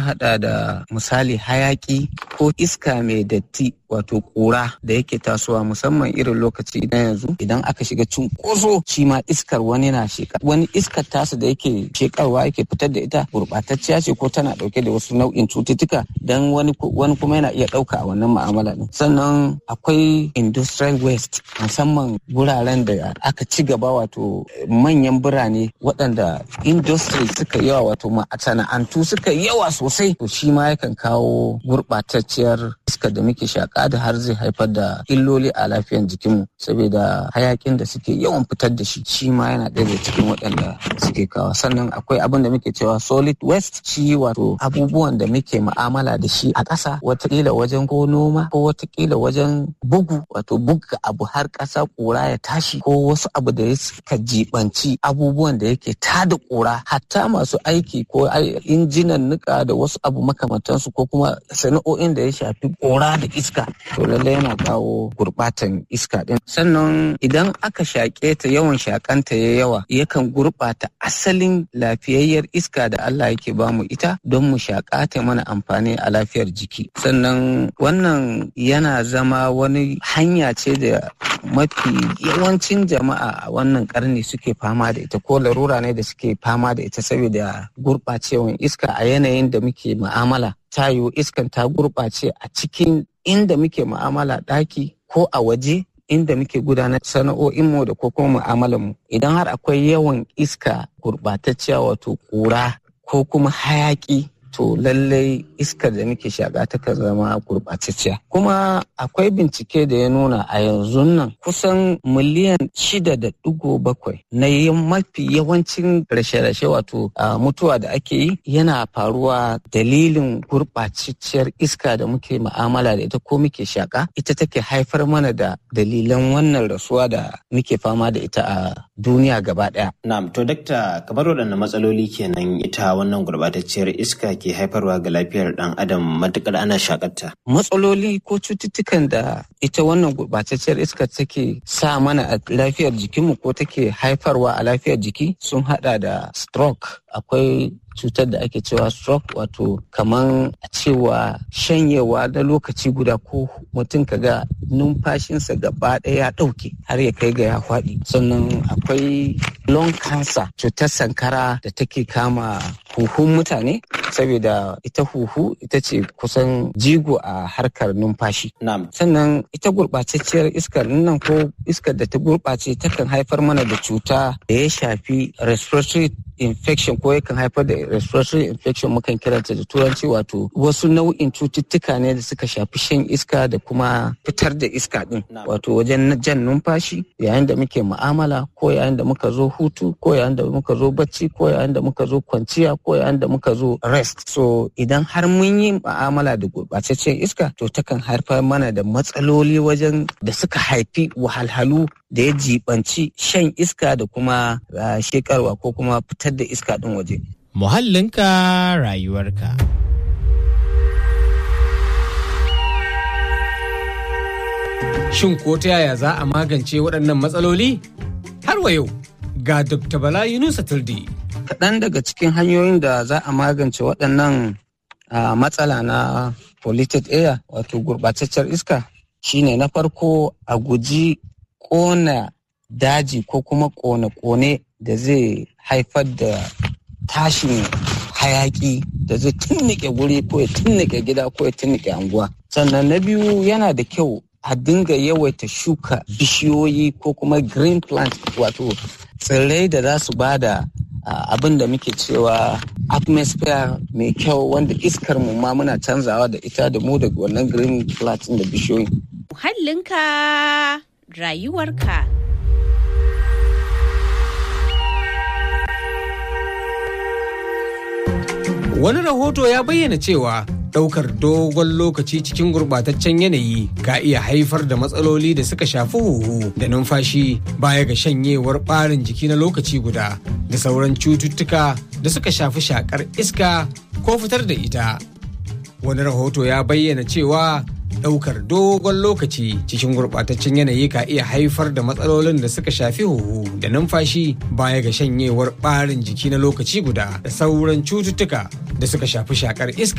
hada da misali hayaki ko iska mai datti wato kura da yake tasowa musamman irin lokaci na yanzu idan aka shiga cunkoso shi ma iskar wani na sheka wani iskar tasa da yake shekarwa yake fitar da ita gurɓatacciya ce ko tana ɗauke da wasu nau'in cututtuka dan wani wani kuma yana iya ɗauka a wannan ma'amala din sannan akwai industrial waste musamman wuraren da aka ci gaba wato manyan birane waɗanda industry suka yawa wato masana'antu suka yawa sosai to shi ma yakan kawo gurɓatacciyar iskar da muke shaƙa da har zai haifar da illoli a lafiyar jikinmu saboda hayakin da suke yawan fitar da shi shi ma yana ɗaya cikin waɗanda suke kawo sannan akwai abin da muke cewa solid waste shi wato abubuwan da muke ma'amala da shi a ƙasa watakila wajen ko noma ko watakila wajen bugu wato buga abu har ƙasa ƙura ya tashi ko wasu abu da suka jibanci abubuwan da yake tada ƙura hatta masu aiki ko injinan nika da wasu abu makamantansu ko kuma sana'o'in da ya shafi ƙura da iska to lallai yana kawo gurɓatan iska ɗin sannan idan aka shaƙe ta yawan shaƙanta ya yawa yakan gurɓata asalin lafiyayyar iska da Allah yake bamu ita don mu shaƙa ta mana amfani a lafiyar jiki sannan wannan yana zama wani hanya ce da mafi yawancin jama'a a wannan karni suke fama da ita ko larura ne da suke fama da ita saboda gurɓacewan iska a yanayin da muke mu'amala tayo iskan ta gurɓace a cikin inda muke mu'amala ɗaki ko a waje inda muke gudanar sana'o'inmu da ko kuma mu'amalanmu idan har akwai yawan iska gurɓatacciya wato ƙura ko kuma hayaƙi to lallai iskar da muke shaƙa takan zama gurɓatacciya kuma akwai bincike da ya nuna a yanzu nan kusan miliyan shida da ɗigo bakwai na mafi yawancin rashe-rashe wato mutuwa da ake yi yana faruwa dalilin gurɓatacciyar iska da muke ma'amala da ita ko muke shaƙa ita take haifar mana da dalilan wannan rasuwa da muke fama da ita a duniya gaba ɗaya. Na'am to dakta kamar waɗanne matsaloli kenan ita wannan gurɓatacciyar iska ke haifarwa ga lafiyar ɗan adam matukar ana shakarta. Matsaloli ko cututtukan da ita wannan gurɓatacciyar iska take sa mana a lafiyar jikinmu ko take haifarwa a lafiyar jiki sun haɗa da stroke akwai cutar da ake cewa stroke wato kaman a cewa shanyewa na lokaci guda ko mutum kaga numfashinsa gaba ɗaya ya ɗauke har ya kai ga ya faɗi sannan akwai lung cancer cutar sankara da take kama huhun mutane saboda ita huhu ita ce kusan jigo a harkar numfashi sannan ita gurɓatacciyar iskar nan ko iskar da ta gurɓace takan haifar mana da cuta da ya shafi respiratory infection ko yakan haifar da respiratory infection mukan kiranta da turanci wato wasu nau'in cututtuka ne da suka shafi shan iska da kuma fitar da iska din wato wajen jan numfashi yayin da muke mu'amala ko yayin da muka zo hutu ko yayin da muka zo bacci ko yayin da muka zo kwanciya ko yayin da muka zo rest so idan har mun yi mu'amala da gurɓataccen iska to takan haifar mana da matsaloli wajen da suka haifi wahalhalu da ya jibanci shan iska da kuma shekarwa ko kuma fitar da iska ɗin waje. Muhallinka rayuwarka. Shin ko ta yaya za a magance waɗannan matsaloli? Har wa yau ga Dr. Bala Yunusa Tuldi. Kaɗan daga cikin hanyoyin da za a magance waɗannan matsala na polluted air wato gurɓataccen iska shine na farko a guji ƙona daji ko kuma ƙone-ƙone da zai haifar da tashin hayaki da zai tunnike guri ko ya tunnike gida ko ya tunnike anguwa sannan na biyu yana da kyau a dinga yawaita shuka bishiyoyi ko kuma green plant wato tsirrai da za su bada abin da muke cewa atmosphere mai kyau wanda iskar mu ma muna canzawa da ita da mu da wannan green plant da bishiyoyi muhallinka rayuwarka Wani rahoto ya bayyana cewa ɗaukar dogon lokaci cikin gurɓataccen yanayi ka iya haifar da matsaloli da suka shafi huhu da numfashi baya ga shanyewar ɓarin jiki na lokaci guda da sauran cututtuka da suka shafi shakar iska ko fitar da ita. Wani rahoto ya bayyana cewa ɗaukar dogon lokaci cikin gurɓataccen yanayi ka iya haifar da matsalolin da suka shafi huhu da numfashi baya ga shanyewar ɓarin jiki na lokaci guda da sauran cututtuka da suka shafi shakar iska